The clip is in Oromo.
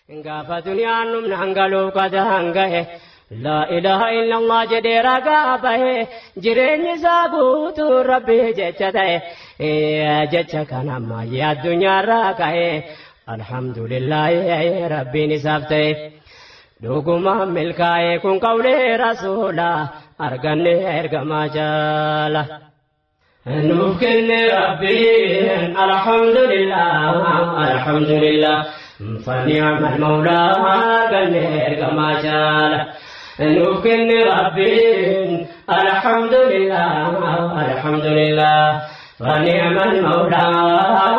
gaafa duniyaan numna hangaluu qada hangahe laa ilaaha illallah jedhee ragaa bahe jireenyi isaa guutuu rabbii jecha ta'e jecha kana ammayyaa addunyaarraa kahe alhamdulillahi rabbiin isaaf ta'e dhugumaan milkaa'ee kun qawlee rasuula arganne ergamaa jaala. nuuf kenne rabbiin alhamdulillah alhamdulillah فنعم المولى arganne ergamaa jaala. nuuf kenne rabbiin alhamdulillah alhamdulillah فنعم المولى